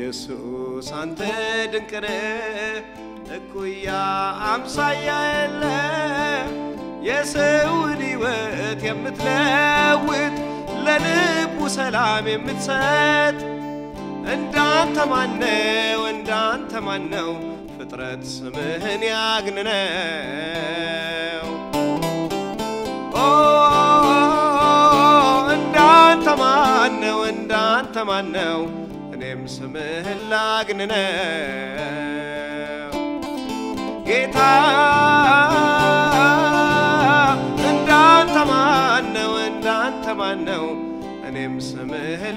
ኢየሱስ አንተ ድንቅነ እኩያ አምሳያ የለ የሰውን ሕይወት የምትለውጥ ለልቡ ሰላም የምትሰጥ እንዳንተ ማነው እንዳንተ ማነው ፍጥረት ስምህን ያግንነው ኦ እንዳንተ ማነው እንዳንተ ማነው እኔም ስምህን ላግንነው ጌታ እንዳንተ ማነው እንዳንተ ማነው እኔም ስምህን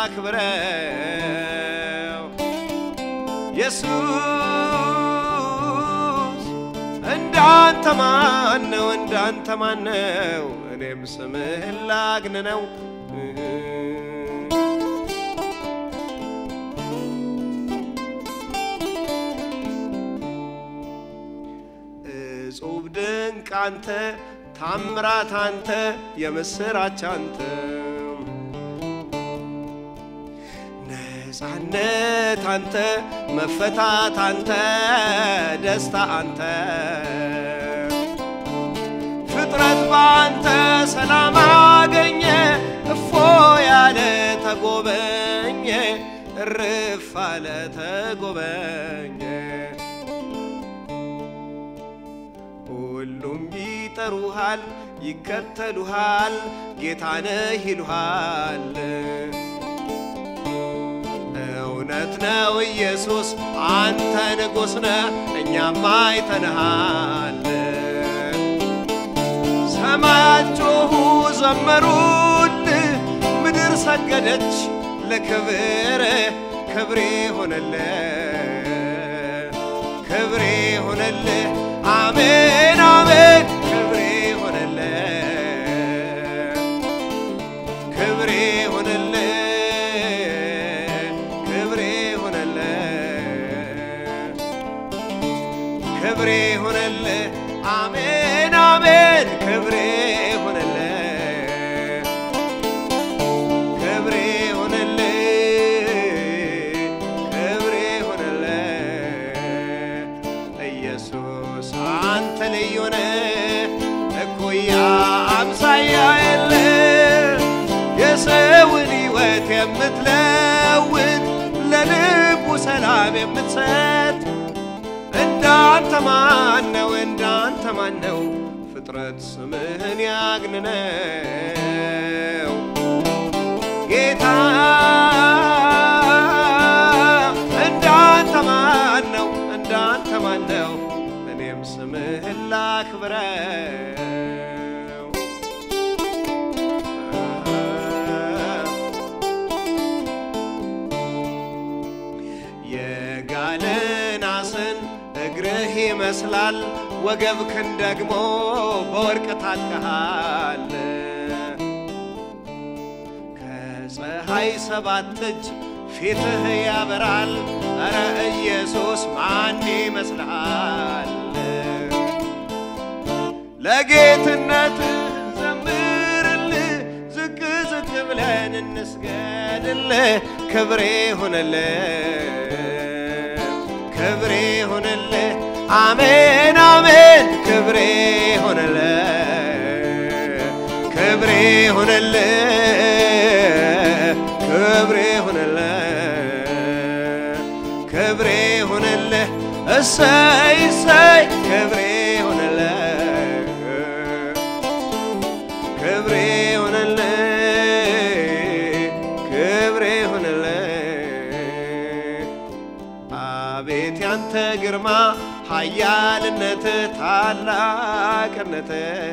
ላክብረው ኢየሱስ እንዳንተ ማነው እንዳንተ ማነው እኔም ስምህን ላግንነው እጹብ ድንቅ አንተ ታምራት አንተ የምስራች አንተ ነፃነት አንተ መፈታት አንተ ደስታ አንተ ፍጥረት በአንተ ሰላም አገኘ እፎ ያለ ተጎበኘ እርፍ አለ ተጎበኘ ሁሉም ይጠሩሃል ይከተሉሃል ጌታነህ ይሉሃል እውነት ነው ኢየሱስ አንተ ንጉሥ ነህ እኛም አይተንሃል ሰማያት ጮኹ ዘመሩልህ ምድር ሰገደች ለክብር ክብሬ ሆነልህ ክብሬ ሆነልህ አሜን አሜን ክብሬ ሆነልህ ክብሬ ሆነልህ ክብሬ ሆነልህ ክብሬ ሆነልህ አሜን አሜን ክብሬ ሆነልህ ክብሬ ሆነልህ ክብሬ ሆነልህ ኢየሱስ አንተ ልዩ ነህ እኩያ አምሳያ የለ የሰውን ሕይወት የምትለውጥ ለልቡ ሰላም የምትሰጥ እንዳንተ ማነው እንዳንተ ማነው ፍጥረት ስምህን ያግንነው ጌታ እንዳንተ ማነው እንዳንተ ማነው እኔም ስምህን ላክብረው የጋለ ናስን እግርህ ይመስላል ወገብክን ደግሞ በወርቅ ታጥቀሃል ከፀሐይ ሰባት እጅ ፊትህ ያበራል ኧረ ኢየሱስ ማን ይመስልሃል ለጌትነትህ ዘምርልህ ዝቅ ዝቅ ብለን እንስገድልህ ክብሬ ሆነልህ ክብሬ ሆነልህ አሜን አሜን ክብሬ ሆነልህ ክብሬ ሆነልህ ክብሬ ሆነልህ ክብሬ ሆነልህ እሰይ እሰይ ክብሬ ሆነልህ ክብሬ ሆነልህ ክብሬ ሆነልህ አቤት ያንተ ግርማ ኃያልነት ታላቅነት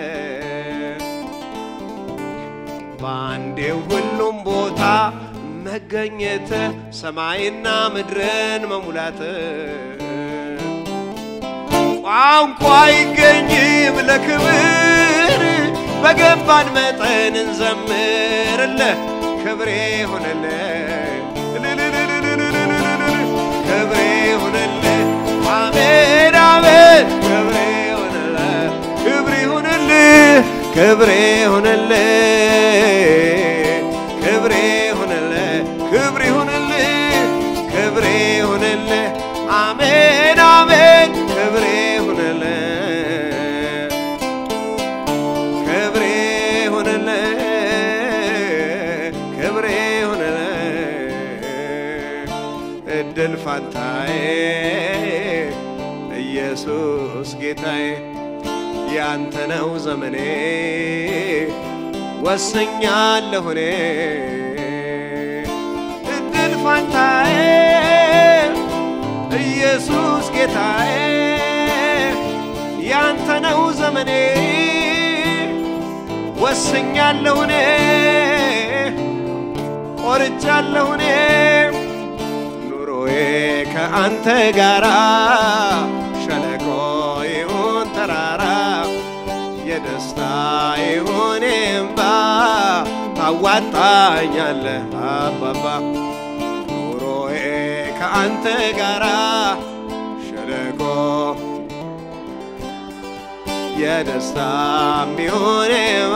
በአንዴው ሁሉም ቦታ መገኘት ሰማይና ምድርን መሙላት ቋንቋ አይገኝም ለክብር በገባን መጠን እንዘምርልህ ክብሬ ሆነልህ ክብሬ ሆነልህ አሜን አሜን ክብሬ ሆነልህ ክብሬ ሆነልህ ክብሬ ሆነልህ ክብሬ ሆነልህ ክብሬ ሆነልህ ክብሬ እድል ፋንታዬ ኢየሱስ ጌታዬ ያንተ ነው ዘመኔ ወሰኛለሁ እኔ እድል ፋንታዬ ኢየሱስ ጌታዬ ያንተ ነው ዘመኔ ወሰኛለሁ እኔ ቆርጫለሁ እኔ ኑሮዬ ከአንተ ጋራ ሸለቆ ይሁን ተራራ የደስታ ይሁን እምባ ታዋጣኛለህ አባባ ኑሮዬ ከአንተ ጋራ ሸለቆ የደስታ ሚሆን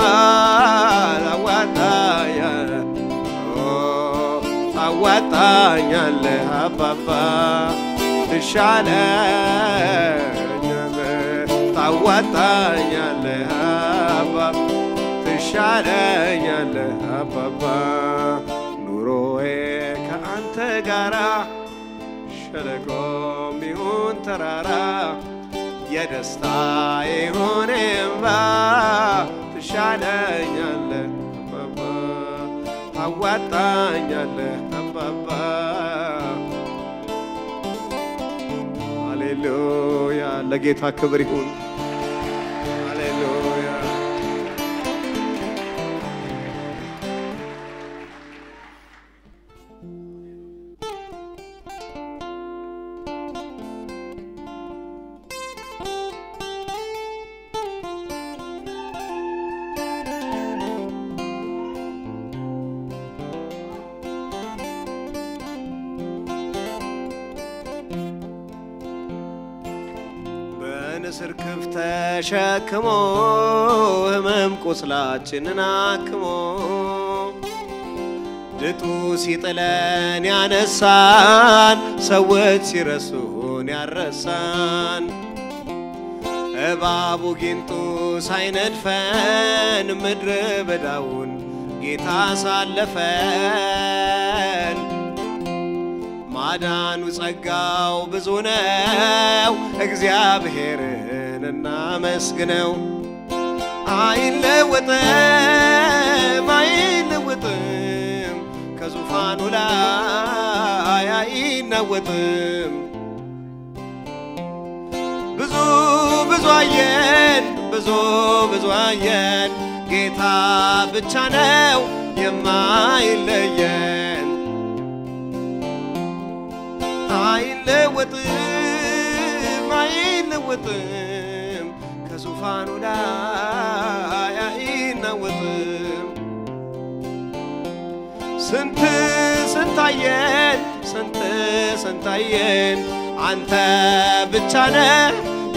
ታዋጣኛለህ ታዋጣኛለህ አባባ ትሻለኛለህ ታዋጣኛለህ አባ ትሻለኛለህ አባባ ኑሮዬ ከአንተ ጋራ ሸለቆም ይሁን ተራራ የደስታ ይሁን እምባ ትሻለኛለህ አባባ ታዋጣኛለህ አባባ ሃሌሉያ ለጌታ ክብር ይሁን ሃሌሉያ በንስር ክፍ ተሸክሞ ህመም ቁስላችንን አክሞ ድጡ ሲጥለን ያነሳን ሰዎች ሲረሱን ያረሳን እባቡ ጊንጡ ሳይነድፈን ምድረ በዳውን ጌታ ሳለፈን ማዳኑ ጸጋው ብዙ ነው፣ እግዚአብሔርን እናመስግነው። አይለወጥም አይለወጥም፣ ከዙፋኑ ላይ አይናወጥም። ብዙ ብዙ አየን ብዙ ብዙ አየን፣ ጌታ ብቻ ነው የማይለየን። አይለወጥም አይለወጥም ከዙፋኑ ላይ አይናወጥም። ስንት ስንታየን ስንት ስንታየን አንተ ብቻ ነህ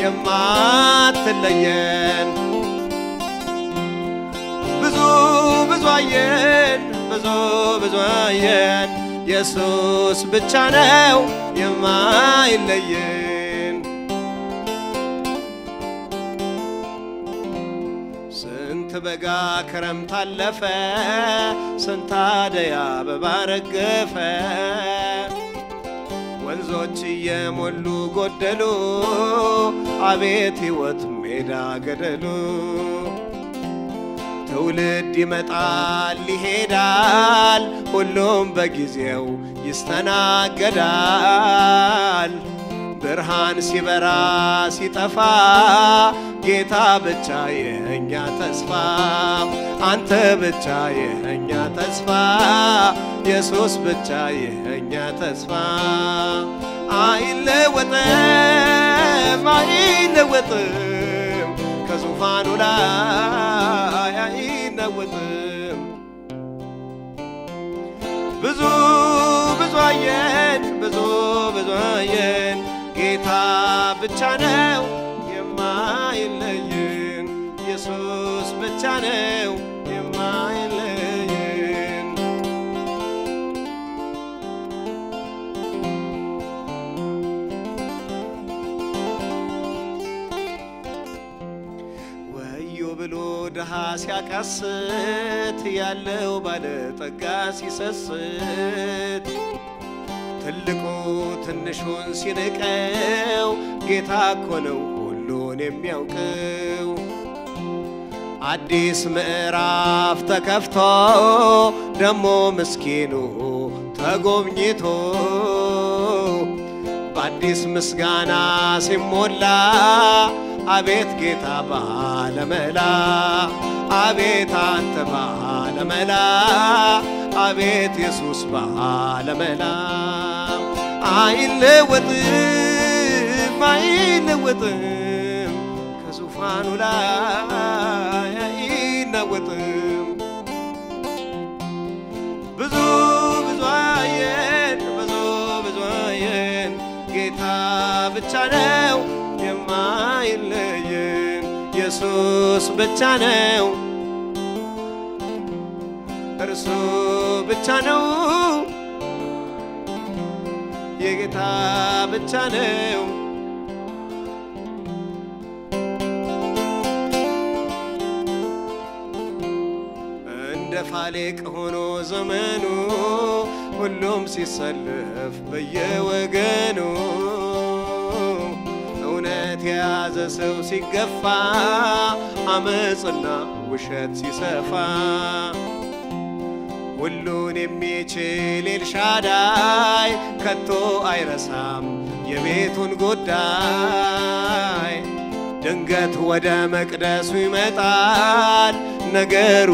የማትለየን። ብዙ ብዙ አየን ብዙ ብዙ አየን ኢየሱስ ብቻ ነው የማይለየን። ስንት በጋ ክረምት አለፈ፣ ስንት አደይ አበባ ረገፈ። ወንዞች እየሞሉ ጎደሉ፣ አቤት ሕይወት ሜዳ ገደሉ። ትውልድ ይመጣል ይሄዳል፣ ሁሉም በጊዜው ይስተናገዳል። ብርሃን ሲበራ ሲጠፋ ጌታ ብቻ የእኛ ተስፋ፣ አንተ ብቻ የእኛ ተስፋ፣ ኢየሱስ ብቻ የእኛ ተስፋ። አይለወጥም አይለወጥም ከዙፋኑ ላይ አይናወጥም። ብዙ ብዙ አየን ብዙ ብዙ አየን ጌታ ብቻ ነው የማይለየን ኢየሱስ ብቻ ነው የማይለየን ወዮ ብሎ ድሃ ሲያቃስት ያለው ባለጠጋ ሲሰስት ትልቁ ትንሹን ሲንቀው ጌታ እኮ ነው ሁሉን የሚያውቀው። አዲስ ምዕራፍ ተከፍቶ ደሞ ምስኪኑ ተጎብኝቶ በአዲስ ምስጋና ሲሞላ አቤት ጌታ ባለመላ አቤት አንተ ባለመላ አቤት ኢየሱስ ባለመላ አይለወጥም አይለወጥም ከዙፋኑ ላይ አይናወጥም። ብዙ ብዙ አየን ብዙ ብዙ አየን ጌታ ብቻ ነው የማይለየን ኢየሱስ ብቻ ነው እርሱ ብቻ ነው የጌታ ብቻ ነው እንደ ፋሌቅ ሆኖ ዘመኑ ሁሉም ሲሰልፍ በየወገኑ እውነት የያዘ ሰው ሲገፋ አመፅና ውሸት ሲሰፋ ሁሉን የሚችል ኤልሻዳይ ከቶ አይረሳም የቤቱን ጉዳይ። ድንገት ወደ መቅደሱ ይመጣል፣ ነገሩ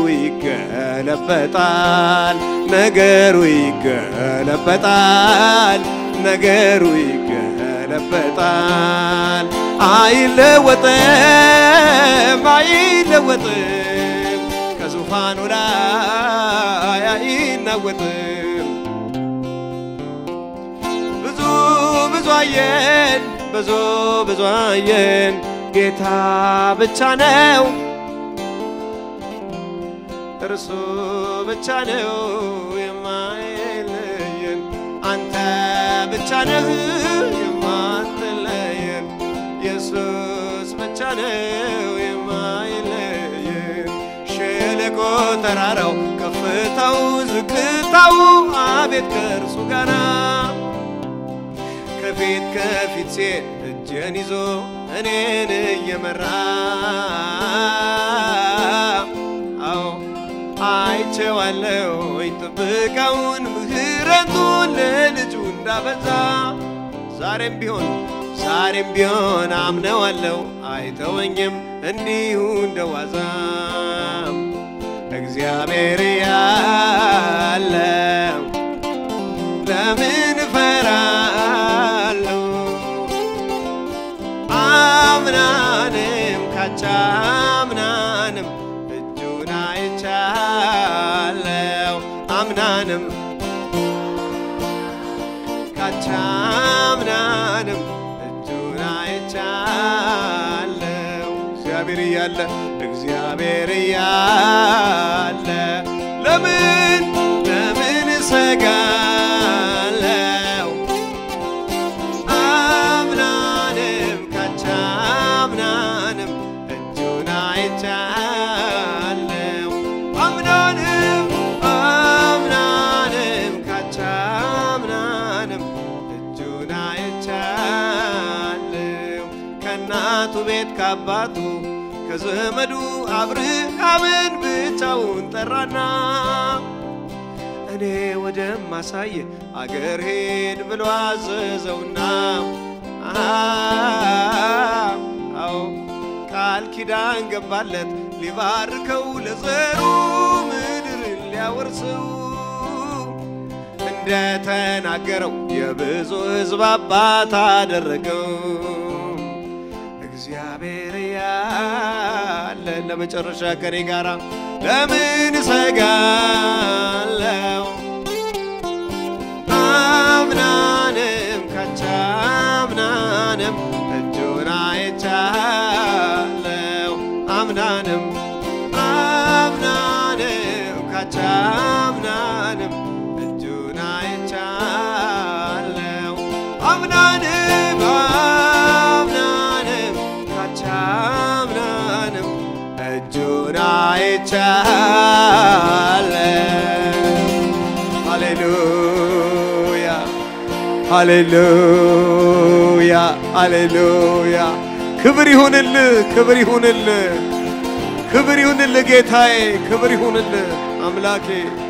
ይገለበጣል፣ ነገሩ ይገለበጣል፣ ነገሩ ይገለበጣል። አይለወጥም አይለወጥም ከዙፋኑ ላይ አይናወጥም። ብዙ ብዙ አየን ብዙ ብዙ አየን ጌታ ብቻ ነው እርሱ ብቻ ነው የማይለየን አንተ ብቻ ነህ የማትለየን ኢየሱስ ብቻ ነው የማይለየን ሸለቆ ተራራው ከፍታው ዝቅታው አቤት ከእርሱ ጋራ ከፊት ከፊት ሴት እጄን ይዞ እኔን እየመራ አዎ አይቼዋለሁ ጥበቃውን ምሕረቱን ለልጁ እንዳበዛ ዛሬም ቢሆን ዛሬም ቢሆን አምነዋለሁ አይተወኝም እንዲሁ እንደዋዛ እግዚአብሔር ያለው ለምን እፈራለሁ? አምናንም ካቻምናንም እጁን አይቻለው አምናንም ካቻምናንም እጁን አይቻለው እግዚአብሔር እያለ እግዚአብሔር እያለ ለምን ለምን እሰጋለው? አምናንም ካቻምናንም እጁን አይቻለው አምናንም አምናንም ካቻምናንም እጁን አይቻለው ከእናቱ ቤት ከአባቱ ከዘመዱ አብርሃምን ብቻውን ጠራና እኔ ወደማሳየ አገር ሄድ ብሎ አዘዘውና አዎ ቃል ኪዳን ገባለት ሊባርከው ለዘሩ ምድርን ሊያወርሰው እንደተናገረው የብዙ ሕዝብ አባት አደረገው። እግዚአብሔር ያለ ለመጨረሻ ከኔ ጋራ ለምን እሰጋለው? አምናንም ካቻምናንም እጁን አይቻለው አምናንም አምናንም ካቻምናንም እጁን አይቻለው አምናንም አምናንም ካቻምናንም እጁን አይቻለው ሃሌሉያ ሃሌሉያ ሃሌሉያ። ክብር ይሁንልህ፣ ክብር ይሁንልህ፣ ክብር ይሁንልህ ጌታዬ፣ ክብር ይሁንልህ አምላኬ